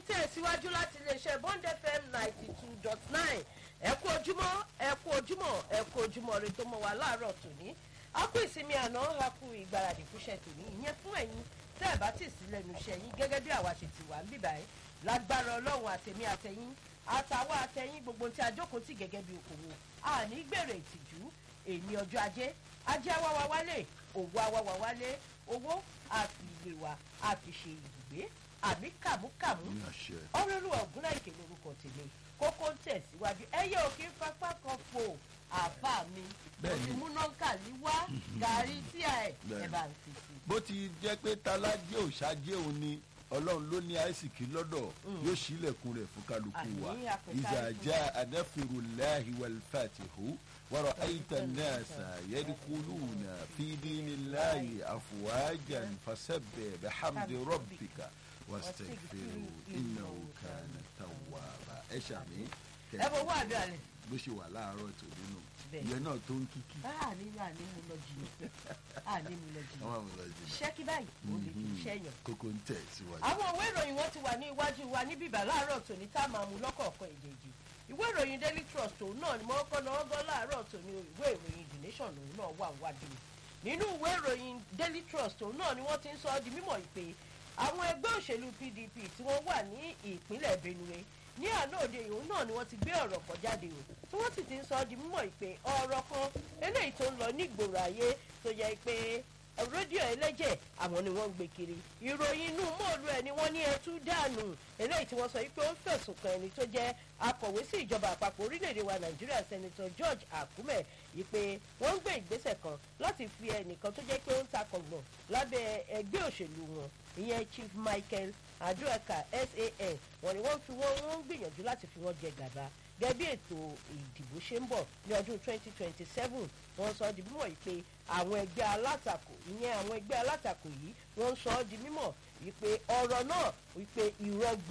tẹ̀síwájú láti iléeṣẹ́ bond fm ninety two dot nine ẹ kú ojúmọ́ ẹ kú ojúmọ́ ẹ kú ojúmọ́ rẹ tó mọ́ wa láàárọ̀ tòní a kú ìsinmi àná a kú ìgbáradì fúnṣẹ́ tòní ìyẹn fún ẹ̀yin tẹ́ ẹ̀ bá tì sí lẹ́nu iṣẹ́ yín gẹ́gẹ́ bí àwa ṣe ti wà ń bíbá yín lágbára ọlọ́run àtẹ̀mí àtẹ̀yìn àtàwọn àtẹ̀yìn gbogbo tí a jókòó tì gẹ́gẹ́ bí okòwò àní gbèrè ìtìjú èmi ọjọ́ ajé ajé awáwa wálé òwò awáwa wálé owó àfi ilé wa àfi ṣe ibùgbé àbí kàmúkàmú ní àṣẹ. ọlọ́lùwà ògúnláìkè lórúkọ tèmi kókó ń tẹ̀síwájú ẹyẹ òkè pápá kan fò àbá mi Bẹ́ẹ̀ni. òfin múnáńkà ní wá gàrí tí a ẹ̀ Bẹ́ẹ̀ni. ẹ̀ bá ń fi sí. bó ti jẹ́ pé talájẹ́ òṣàjẹ́ òun ni ọlọ́run ló ní àìsìkí lọ́dọ̀ yóò ṣílẹ̀kùn rẹ̀ fún kálukú wa Àmín, àpèkárí ìzàjà fún anáfìrúláhi wàlfàtìhù wàrọ̀ àìtàn náà sà yẹ́díkúlùnà fídíníláhi àfùwájà fasẹ́bẹ̀ bẹ́hàmdì rọ́bìkà wàstẹ̀fẹ̀rù iná òkàna tàwàbà ẹ̀ ṣàmì ẹ bọ owó àbí àlẹ. bó ṣe wà láàárọ̀ tó nínú Bẹ́ẹ̀. ìyẹn náà tó ń kíkí a ní a ní mu lọ jìnnà a ní mu lọ jìnnà àwọn àwọn ọ̀làjì iṣẹ́ kí báyìí ó lè fi iṣẹ́ yàn. kókó ń tẹ̀ síwájú. àwọn ìwé ìròyìn wọn ti wà ní iwájú wa ní bíbá láàárọ̀ tòní tá a máa mú lọ́kọ̀ọ̀kan èjèèjì ìwé ìròyìn daily trust òun náà ni mo kọ́ náà gọ́ láàárọ̀ tòní ìwé ìròyìn the nation òun náà wà wájú mi nínú ìwé ìròyìn daily trust òun náà ni wọ́n ti ń sọ ọ́ di mímọ̀ ìpè àwọn ẹgbẹ́ òṣèlú pdp tí wọ́n wà ní ìpínlẹ̀ benue ní àná òde ìhun náà ni wọ́n ti gbé ọ̀rọ̀ kan jáde o tí wọ́n sì ti ń sọ ọ́ di mímọ̀ ìpè ọ̀rọ̀ kan eléyìí tó ń lọ nígboro ayé tó yẹ pé rédíò ẹlẹ́jẹ̀ àwọn ni wọ́n ń gbé kiri ìròyìn inú mọ́ọ̀lù ẹ̀ ni wọ́n ní ẹtú dànù eléyìí tí wọ́n sọ wípé ó ń fẹ̀sùn kan ẹni tó jẹ́ akọ̀wé sí ìjọba àpapọ̀ orílẹ̀-èdè wa nàìjíríà sẹ́nitọ́ george akume ìpè wọ́n ń gbé ìgbésẹ̀ kan láti fi ẹnìkan tó jẹ́ pé ó ń takọ̀gbọ̀n lábẹ́ ẹgbẹ́ òṣèlú wọn ìyẹn chief michael aduaka san wọ́n ní wọ́n fi wọ́n wọ́n ń gbìyànjú láti fi wọ́n jẹ gàba gẹ́gẹ́ bí ètò ìdìbò ṣe ń bọ̀ ní ọdún 2027 wọ́n sọ ọ́ di mímọ̀ yìí pé àwọn ẹgbẹ́ alátakò ìyẹn àwọn ẹgbẹ́ alátakò yìí wọ́n ń sọ ọ́ di mímọ̀ wípé ọ̀rọ̀ náà wípé ìrọ́gbọ́